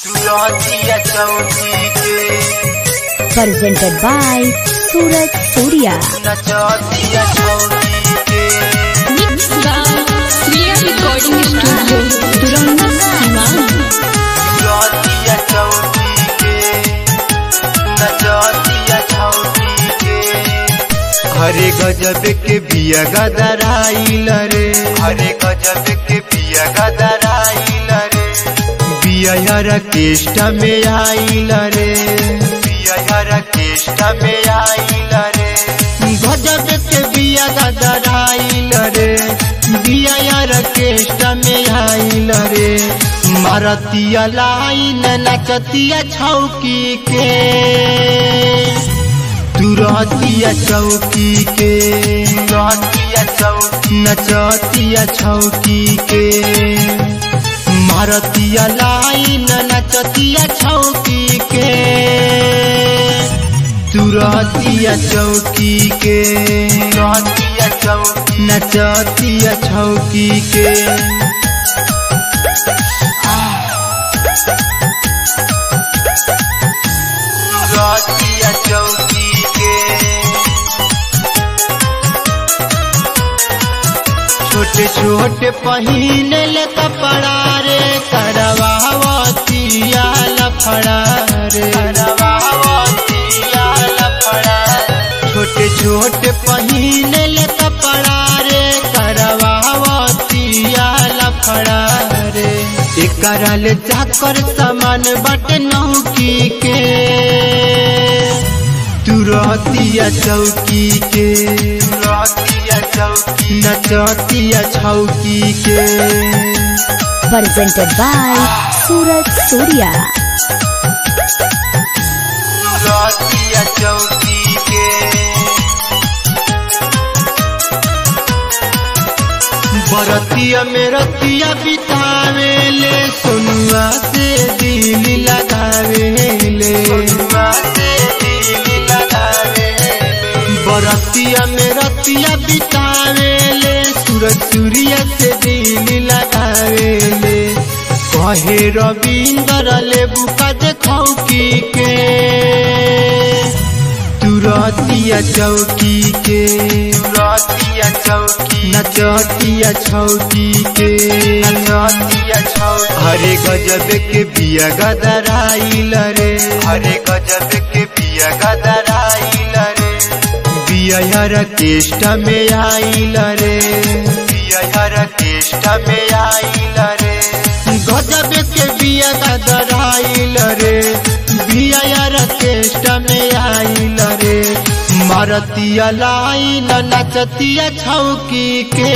Claudia Chowdhury presented by Suraj Surya. Claudia Chowdhury Mixed by Sriya Recording Studio, Duranda, Siwan. Claudia Chowdhury Claudia Chowdhury हरे गजब के बिया गदराइल रे हरे गजब के बिया गदराइल रे बिया यार केष्ट में आइल रे बिया यार केष्ट में आइल रे गजब के बिया गदराइल रे बिया यार केष्ट में आइल रे मारतिया लाइन नचतिया छौकी के तुरतिया चौकी के रहतिया चौकी नचतिया छौकी के मारतिया लाइन नचतिया छौकी के तुरतिया चौकी के रहतिया चौकी नचतिया छौकी के रहतिया चौकी के छोटे छोटे पहिने ले कपड़ा रे करवावतिया लफड़ा रे करवावतिया लफड़ा छोटे छोटे पहिने ले कपड़ा रे करवावतिया लफड़ा रे एकरा ले जाकर सामान बट नौकी के तुरतिया चौकी के तुरतिया चौकी नचतिया छौकी के Presented by Suraj Surya. तुरतिया चौकी के बरतिया में रतिया बितावे ले सोनुआ से दिल लगावे ले सोनुआ से दिल लगावे बरतिया में रतिया बितावे ले सूरज सूर्य से दिल लगावे ले कहे रविंदर ले बुका देखौ की के तुरतिया चौकी के तुरतिया चौकी नचतिया छौकी के नचतिया छौकी हरे गजब के बिया गदराइल रे हरे गजब के बिया गदराइल रे बिया यार केष्ट में आइल रे बिया यार केष्ट में आइल रे गजब के बिया गदराइल रे बिया यार केष्ट में आइल रे मारतिया लाइन नचतिया छौकी के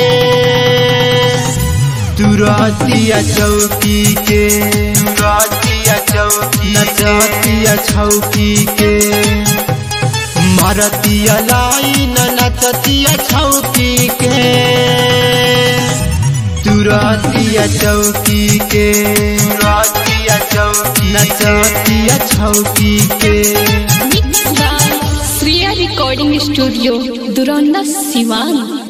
तुरतिया चौकी के तुरतिया चौकी नचतिया छौकी के मारतिया लाइन नचतिया छौकी के तुरतिया चौकी के तुरतिया चौकी नचतिया छौकी के Mixed by Sriya Recording Studio, Duranda, Siwan.